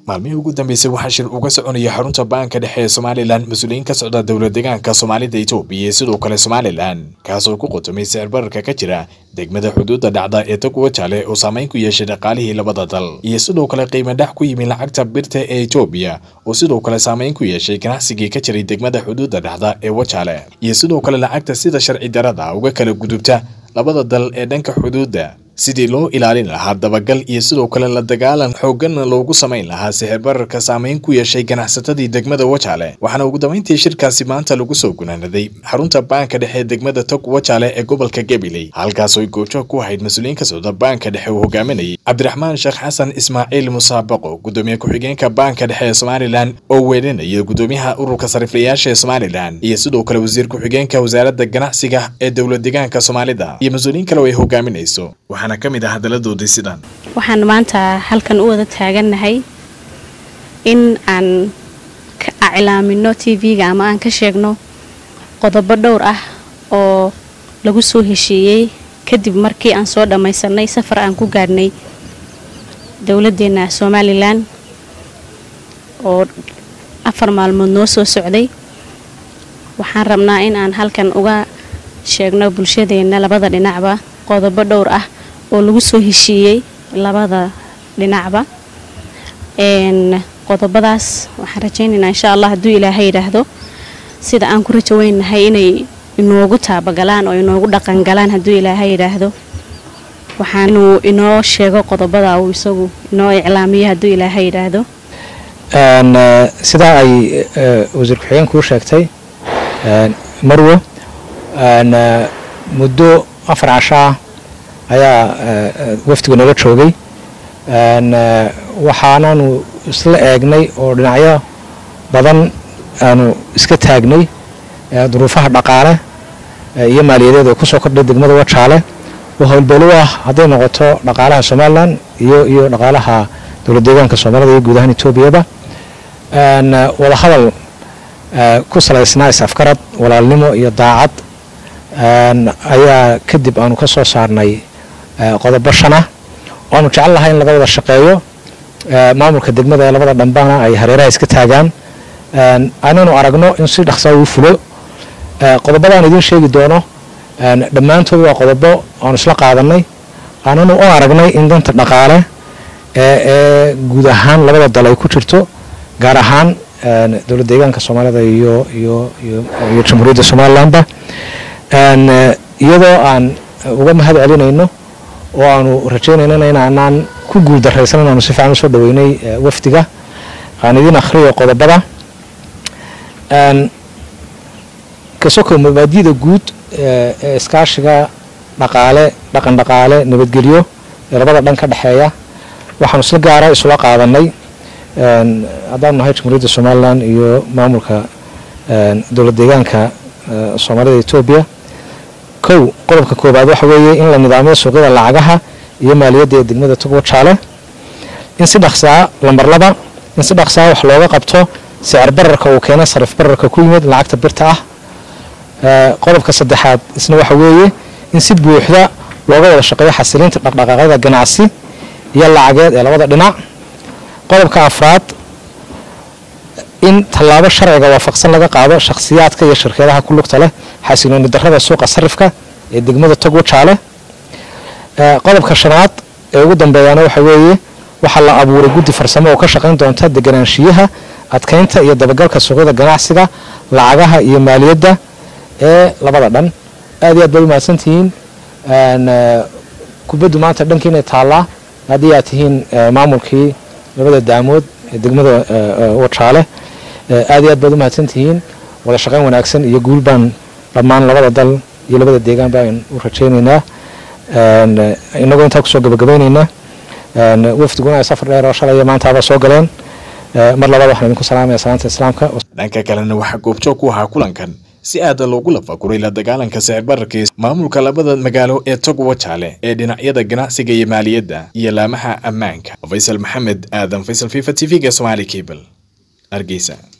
maalmihii ugu dambeysay waxaa shir uga soconaya xarunta baanka dhexe ee somalilan mas-uuliyiin ka socda dowlad deegaanka soomaalida etoobiya iyo sidoo kale somalilan kaasoo ku qotomay sicir bararka ka jira degmada xuduudda dhacda ee togwa jaale oo saameyn ku yeeshay dhaqaalihii labada dal iyo sidoo kale qiimo dhex ku yimi lacagta birta ee etoobiya oo sidoo kale saameyn ku yeeshay ganacsigii ka jiray degmada xuduudda dhacda ee wajaale iyo sidoo kale lacagta sida sharci darada uga kala gudubta labada dal ee dhanka xuduudda sidii loo ilaalin lahaa dabagal iyo sidoo kale la dagaalan xoogganna loogu samayn lahaa sixir bararka saameyn ku yeeshay ganacsatadii degmada wajaale waxaana ugu dambeyntii shirkaasi maanta lagu soo gunaanaday xarunta baanka dhexe ee degmada tog wajaale ee gobolka gabiley halkaasoo goojo ku ahayd mas-uuliyiin ka socda baanka dhexe uu hogaaminayay cabdiraxmaan sheekh xasan ismaaciil musaabaqo gudoomiye ku-xigeenka baanka dhexe ee somalilan oo weelinaya gudoomiyaha ururka sariflayaasha ee somalilan iyo sidoo kale wasiir ku-xigeenka wasaaradda ganacsiga ee dowlad deegaanka soomaalida iyo mas-uuliyiin kale oo ay hogaaminayso waxaana ka mid ah hadaladoodii sidan waxaan maanta halkan u wada taagannahay in aan ka iclaamino t v-ga ama aan ka sheegno qodobo dhowr ah oo lagu soo heshiiyey kadib markii aan soo dhammaysanay safar aan ku gaadhnay dowladdeena somalilan oo afar maalmood noo soo socday waxaan rabnaa in aan halkan uga sheegno bulshadeenna labada dhinacba qodobo dhowr ah oo lagu soo heshiiyey labada dhinacba qodobadaas waxaan rajaynaynaa insha allah hadduu ilaahay yidhaahdo sida aan ku rajo weynahay inay inoogu taabagalaan oo inoogu dhaqangalaan hadduu ilaahay yidhaahdo waxaanuu inoo sheego qodobada uu isagu inoo iclaamiyo hadduu ilaahay yidhaahdo sidaa ay wasiir ku-xigeen kuu sheegtay marwo muddo afar cashaa ayaa wafdiga nooga joogay waxaanaanu isla eegnay oo dhinacyo badan aanu iska taagnay duruufaha dhaqaale iyo maaliyadeed ee kusoo kordhay degmada wajaale oo howlbeelo ah hadday noqoto dhaqaalaha somalilan iyo iyo dhaqaalaha dowlad deegaanka soomaalida iyo guud ahaan etoobiyaba wadahadal ku salaysnaa is-afgarad walaalnimo iyo daacad ayaa kadib aanu ka soo saarnay qodobo shanah waanu jecel lahay in laga wada shaqeeyo maamulka degmada ee labada dhambana ay hareeraha iska taagaan ananu aragno in si dhaqsaa uu fulo qodobadaan idiin sheegi doono dhammaantood waa qodobo aanu isla qaadanay ananu u aragnay in danta dhaqaale ee guud ahaan labada dal ay ku jirto gaar ahaan dowlad deegaanka soomaalida iyo iyo iyo jamhuuriyadda somalilanba iyadoo aan uga mahad celinayno oo aanu rajaynayna inaanaan ku guul daraysan inaanu si fiican usoo dhaweynay wafdiga aan idiin akhriyo qodobada kasoko mabaadida guud ee iskaashiga dhaqaale dhaqan dhaqaale nabadgelyo ee labada dhan ka dhexeeya waxaanu si gaara isula qaadanay haddaanu nahay jamhuuriyadda somalilan iyo maamulka dowlad deegaanka soomaalida etoobiya kow qodobka koobaad waxa weeye in la nidaamiyo suuqyada lacagaha iyo maaliyadda ee degmada togwajaale in si dhaqsaa lambar laba in si dhaqsaa wax looga qabto sicir bararka uu keenay sarif bararka ku yimid lacagta birta ah qodobka saddexaad isna waxa weeye in si buuxda looga wada shaqeeyo xasilinta dhaqdhaqaaqyada ganacsi iyo lacageed ee labada dhinac qodobka afraad in tallaabo sharciga waafaqsan laga qaado shakhsiyaadka iyo shirkadaha ku lugta leh xasilooni darrada suuqa sarifka ee degmada togwajaale qodobka shanaad ee ugu dambeeyaana waxa weeye waxaa la abuuray guddi farsamo oo ka shaqayn doonta deganaanshiyaha adkaynta iyo dabagalka suuqyada ganacsiga lacagaha iyo maaliyadda ee labada dhan aad iyo aad bay u mahadsantihiin kubaddu maanta dhankiinay taallaa haddii aad tihiin maamulkii labada daamood ee degmada wajaale aad iyo aad baad u mahadsantihiin wada shaqayn wanaagsan iyo guul baan dhammaan labada dal iyo labada deegaan baan u rajaynaynaa inagoo intaa kusoo gabagabaynaynaa wafdiguna ay safar dheer oo shalaya maantaaba soo galeen mar labaad waxaan idinku salaamaya salaanta islaamka dhanka kalena waxaa goobjoog ku ahaa kulankan si aada loogu lafaguray la dagaalanka sicir bararkii maamulka labada magaalo ee tog wajaale ee dhinacyada ganacsiga iyo maaliyadda iyo laamaha ammaanka faysal maxamed aadan faysal fifa t v-ga somaali cable hargeysa